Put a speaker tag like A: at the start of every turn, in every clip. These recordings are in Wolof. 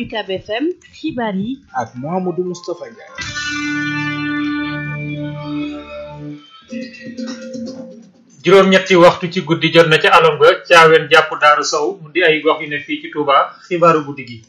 A: UCAB FM xibaar yi
B: ak Mouhamadou Moustapha Ndiaye.
C: juróom-ñetti waxtu ci guddi jot na ca alom ga caaween jàpp daaru sow mu di ay gox yu ne fii ci Touba xibaaru guddi gi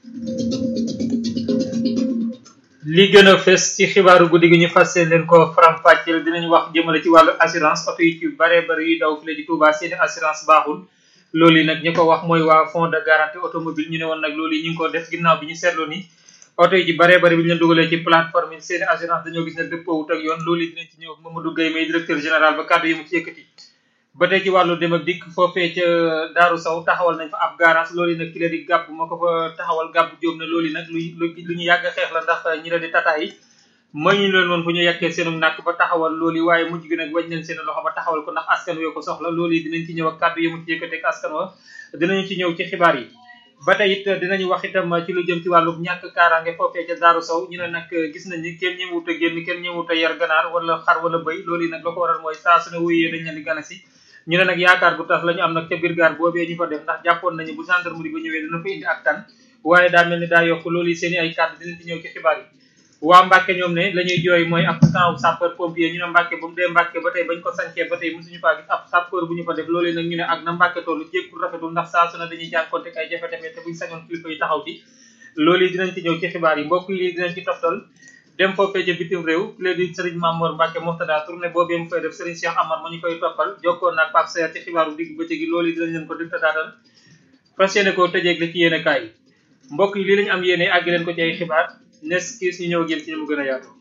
C: li gën a fes ci xibaaru guddi gi ñu fas seen leen ko faram-fàcceel dinañ wax jëmale ci wàllu assurance oto yi ci bare bare yuy daw file ci Touba seeni assurance baaxul loolu yi nag ñi ko wax mooy waa fond de garantie automobile ñu ne woon nag loolu yi ñu ngi ko def ginnaaw bi ñu seetloo ni oto yi ci bare bare bi ñu leen dugalee ci plateforme yi seeni assurance dañoo gis ne dëppoowut ak yoon loolu yi dinañ ci ñëw Mamadou Gueye may directeur général ba kàddu yi mu ci yëkkati ba tey ci wàllu dem ak dikk foofee ca Daaru Sow taxawal nañ fa ab garage loolu yi nag ki la di gàbb moo ko fa taxawal gàbb jóob na loolu yi nag lu lu ñu yàgg xeex la ndax ñi la di tata yi may ñu leen woon fu ñu yekkee seenu nàkk ba taxawal loolu yi waaye mujj gi nag wañ nañ seen loxo ba taxawal ko ndax askan wee ko soxla loolu yi dinañ ci ñëw ak kàddu yi mu ci yëkkati ak askan wa dinañu ci ñëw ci xibaar yi ba tey it dinañu wax itam ci lu jëm ci wàllu ñàkk kaaraange foofee ca Daaru Sow ñu ne nag gis nañ ni kenn ñëwut a génn kenn ñëwut a yar ganaar wala xar wala bëy loolu yi nag la ko waral mooy saa su ne wuyee dañ leen di gana si ñu ne nag yaakaar bu tax la ñu am nag ca biir gaar boobee ñu fa def ndax jàppoon nañu bu gendarmerie ba ñëwee dina fa indi ak tan waaye daa mel ni daa yokk loolu yi seen i ay kàddu dinañ ci ñëw ci xibaar yi waa Mbàkke ñoom ne la ñuy jooy mooy ab camp sapeur pompier ñu ne Mbàkke ba mu dee Mbàkke ba tey bañ ko sancee ba tey mosuñu faa gis ab sapeur bu ñu fa def loolu nag ñu ne ak na Mbàkke tollu jékkul rafetul ndax saa su ne dañuy jànkonte ay jafe-jafe te buñ sañoon kilifa yi taxaw ci loolu yi dinañ ci ñëw ci xibaar yi mbokk yi dinañ ci toftal dem foofee ca bitim réew léegi Serigne Mamour Mbacke Mourtada tournée boobee mu fay def Serigne Cheikh Amar ma ñu koy toppal jokkoon naag Pape Seer ci xibaaru digg bëccëg gi loolu yi dinañ leen ko dig tataatal fas yéene koo tëjeeg la ci yéene kaay yi mbokk yi lii lañu am yéene àgg leen ko ci ay xibaar nes kiis ñu ñëw ak yéen ci ñu mu gën a yaatu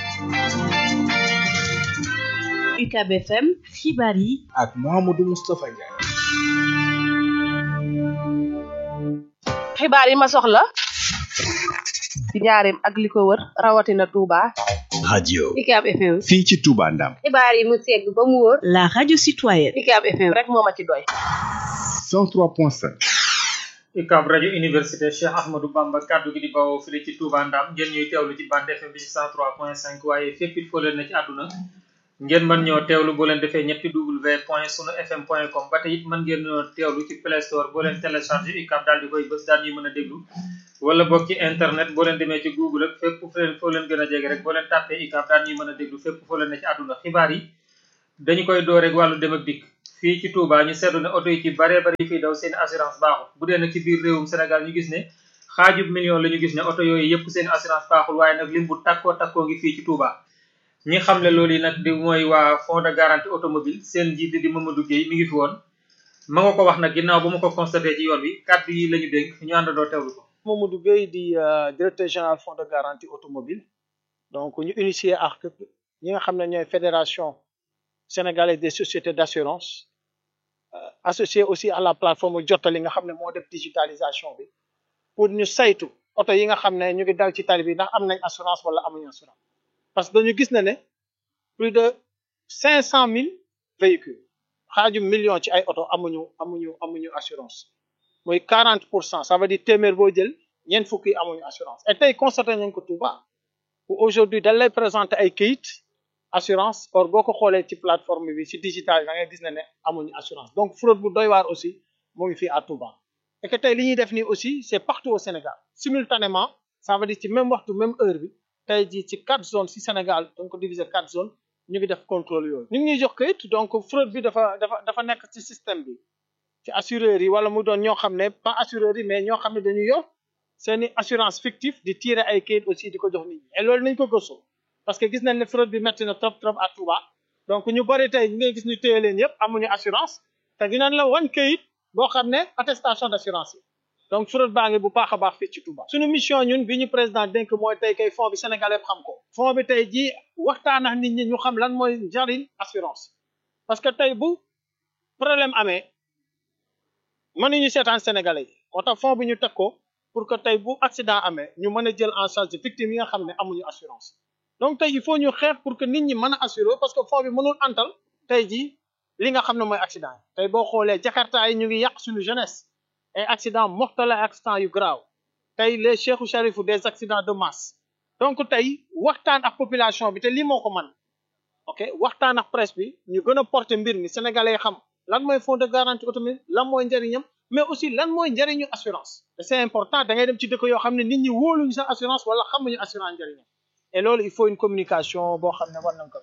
A: UCAB FM xibaar yi
B: ak Mouhamadou Moustapha Ndiaye.
D: xibaar yi ma soxla ci njaareem ak li ko wër rawatina Touba.
E: radio
D: UCAB FM.
E: fii ci Touba Ndam
D: xibaar yi mu segg ba mu wóor.
A: la radio citoyenne
D: UCAB FM rek moo ma ci doy.
E: 103.5
C: UCAB rajo université Cheikh Ahmadou Bamba kaddu gi di bawoo file ci Touba Ndam ngeen ñuy teewlu ci bande FM bi ci 103.5 waaye fépp it foo leen na ci àdduna ngeen mën ñoo teewlu boo leen defee ñetti w point sunu fm point com ba tey it mën ngeen ñoo teewlu ci play store boo leen téléchargé UCAB daal di koy bës daal ñuy mën a déglu wala boog ci internet boo leen demee ci google ak fépp foo leen foo leen gën a jege rek boo leen tàppee UCAB daal ñuy mën a déglu fépp foo leen ne ci àdduna xibaar yi dañu koy door rek wàllu dem ak dikk fii ci Touba ñu seetlu ne oto yi ci baree bari fii daw seen assurance baaxul bu dee nag ci biir réewum Sénégal ñu gis ne xaajub million la ñu gis ne oto yooyu yëpp seen assurance baaxul waaye nag lim bu takkoo takkoo ngi fii ci Touba ñi xamle loolu yi nag di mooy waa fond de garantie automobile seen njiit di Mamadou Gueye mi ngi fi woon ma nga ko wax nag ginnaaw ba ma ko constaté ci yoon wi kàddu yi la ñu dénk ñu àndandoo teewlu ko
F: Mamadou Gueye di directeur général fonds de garantie automobile donc ñu initié ak ñi nga xam ne ñooy fédération sénégalaise des sociétés d'assurance associé aussi à la plateforme jottali nga xam ne moo def digitalisation bi pour ñu saytu oto yi nga xam ne ñu ngi daw ci tali bi ndax am nañ assurance wala amuñu assurance parce que dañu gis ne ne plus de cinq cent mille véhicules xaaju million ci ay oto amuñu amuñu amuñu assurance mooy quarante pour cent ça veut dire téeméer boo jël ñeent fukki yi amuñu assurance et tey constaté nañ ko Touba où aujourd'hui dañ lay présenter ay kayit assurance or boo ko xoolee ci plateforme bi ci digital da ngay gis ne ne amuñu assurance donc fraude bu doy waar aussi mu ngi fii à Touba et que tey li ñuy def nii aussi c'est partout au Sénégal simultanément ça veut dire ci même waxtu même heure bi tey jii ci quatre zones ci Sénégal dañ ko diviser quatre zones ñu ngi def contrôle yooyu ñu ngi ñuy jox kayit donc fraude bi dafa dafa dafa nekk ci système bi ci assureurs yi wala mu doon ñoo xam ne pas assureurs yi mais ñoo xam ne dañuy yor seeni assurance fictive di tirer ay kayit aussi di ko jox nit ñi et loolu nañ ko gëstu parce que gis nañ ne fraude bi métti na trop trop à Touba donc ñu bari tey ñu ngay gis ñu téye leen yëpp amuñu assurance te dinañ la wan kayit boo xam ne attestation d'assurance yi donc fraude baa ngi bu baax a baax fii ci Touba suñu mission ñun bi ñu président dénk mooy tey kay fond bi sénégalais xam ko fond bi tey jii waxtaan ak nit ñi ñu xam lan mooy njariñ assurance parce que tey bu problème amee mënuñu seetaan sénégalais yi moo tax fond bi ñu teg ko pour que tey bu accident amee ñu mën a jël en charge victime yi nga xam ne amuñu assurance donc tey il faut ñu xeex pour que nit ñi mën a assurer parce que fond bi mënul antal tey jii li nga xam ne mooy accident yi tey boo xoolee jakarta yi ñu ngi yàq suñu jeunesse ay accident mortel ay accident yu grave tey les cheikhou charifu des accidents de masse donc tey waxtaan ak population bi te lii moo ko man ok waxtaan ak presse bi ñu gën a porter mbir mi sénégalais xam lan mooy fonds de garantie automobile lan mooy njëriñam mais aussi lan mooy njëriñu assurance te c'est important da ngay dem ci dëkk yoo xam ne nit ñi wóoluñu sax assurance wala xamuñu assurance njëriñam et loolu il faut une communication boo xam ne war nañ ko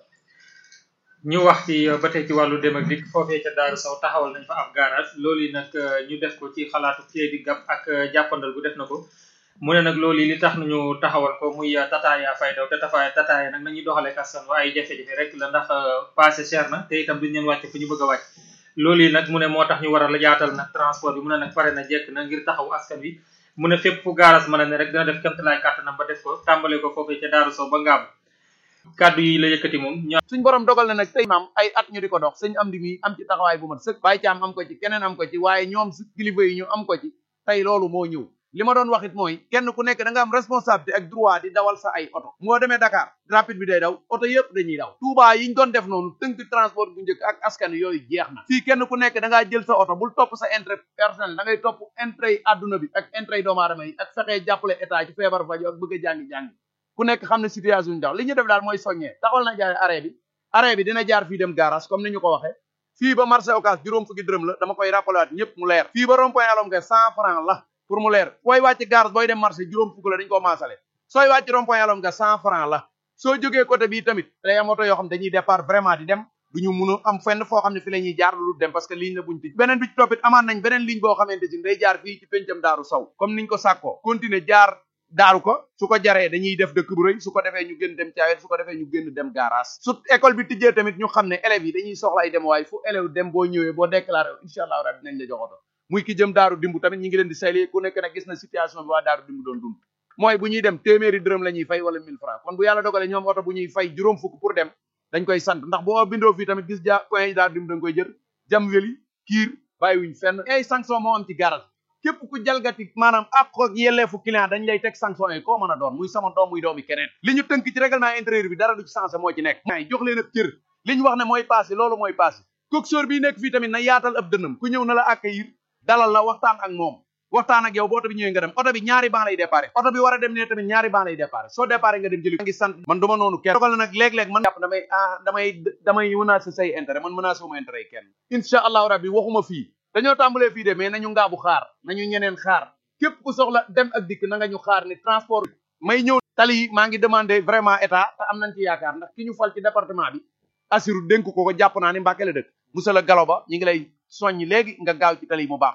C: ñu wax ci ba tey ci wàllu dem ak dikk foofee ca Daaru Saw taxawal nañ fa ab garage loolu yi nag ñu def ko ci xalaatu kii di gab ak jàppandal bu def na ko mu ne nag loolu li tax nañu taxawal ko muy tataaya fay daw te tafaaya tataaya nag nañuy doxalee kastan wa ay jafe-jafe rek la ndax passé cher na te itam duñ leen wàcc fu ñu bëgg a wàcc loolu yi nag mu ne moo tax ñu war a yaatal nag transport bi mu ne nag pare na jekk na ngir taxaw askan wi mu ne fépp fu garage mën a ne rek dina def kémtalaay kàttanam ba def ko tàmbale ko foofee ca Daaru Saw ba ngaam kàddu yi la yëkkati moom
G: suñ borom dogal na nag tey maam ay at ñu di ko dox sëñ am di mi am ci taxawaay bu mat sëkk bàyyi caam am ko ci keneen am ko ci waaye ñoom si kilifa yi ñu am ko ci tey loolu moo ñëw li ma doon wax it mooy kenn ku nekk da nga am responsabilité ak droit di dawal sa ay oto moo demee Dakar rapide bi day daw oto yëpp dañuy daw Touba yi ñu doon def noonu tënk transport bu njëkk ak askan yooyu jeex na fii kenn ku nekk da ngaa jël sa oto bul topp sa intérêt personnel da ngay topp intérêt yi adduna bi ak intérêt yi doomu aadama yi ak fexee jàppale état ci feebar faju ak bëgg a jàngi-jàngi ku nekk xam ne situation ñu daw li ñu def daal mooy soññee taxawal na jaay arrêt bi arrêt bi dina jaar fii dem garage comme ni ñu ko waxee fii ba marché Ocass juróom fukki dërëm la dama koy rappelé waat ñëpp mu leer fii ba rond point alom nga cent franc la pour mu leer booy wàcc garage booy dem marché juróom fukk la dañu ko maasale sooy wàcc rond point alom nga cent franc la soo jógee côté bii tamit day am oto yoo xam dañuy départ vraiment di dem duñu mun a am fenn foo xam ne fi la ñuy jaar lu dem parce que ligne la buñ tëj beneen bi ci toppit amaat nañ beneen ligne boo xamante si day jaar fii ci pencam daaru saw comme niñ ko sàkkoo continuer jaar daaru ko su ko jaree dañuy def dëkk bu rëy su ko defee ñu gën dem caawet su ko defee ñu gën dem garage su école bi tijjee tamit ñu xam ne élèves yi dañuy soxla ay dem waaye fu élève dem boo ñëwee boo déclaré incha allah rabbi nañ la jox oto muy ki jëm daaru dimbu tamit ñi ngi leen di sayli ku nekk nag gis na situation bi waa daaru dimbu doon dund mooy bu ñuy dem téeméeri dërëm la ñuy fay wala 1000 francs kon bu yàlla dogalee ñoom oto bu ñuy fay juróom fukk pour dem dañ koy sant ndax boo bindoo fii tamit gis ja point yi daaru dimbu dañ koy jër jam weli kiir bàyyiwuñ fenn ay sanction moo am ci garage képp ku jalgati maanaam ak ak yelleefu client dañ lay teg sanction yi koo mën a doon muy sama doom muy doomi keneen li ñu tënk ci règlement intérieur bi dara du ci sensé moo ci nekk ay jox leen ab cër li ñu wax ne mooy passé loolu mooy passé coxeur bii nekk fii tamit na yaatal ab dënnam ku ñëw na la accueillir dalal la waxtaan ak moom waxtaan ak yow bu oto bi ñëwee nga dem oto bi ñaari ban lay déparé oto bi war a dem ne tamit ñaari ban lay déparé soo déparé nga dem jëli ngi sant man duma noonu kenn dogal na nag léeg-léeg man jàpp damay ah damay damay menacé say intérêt man menacé wuma intérêt kenn incha allahu rabbi waxuma fii dañoo tàmbalee fii de mais nañu ngaabu xaar nañu ñeneen xaar képp ku soxla dem ak dikk na nga ñu xaar ni transport may ñëw tali yi maa ngi demandé vraiment état te am nañ ci yaakaar ndax ki ñu fal ci département bi Assirou dénk ko ko jàpp naa ni Mbàkke la dëkk monsieur le Galo ba ñu ngi lay soññ léegi nga gaaw ci tali yi mu baax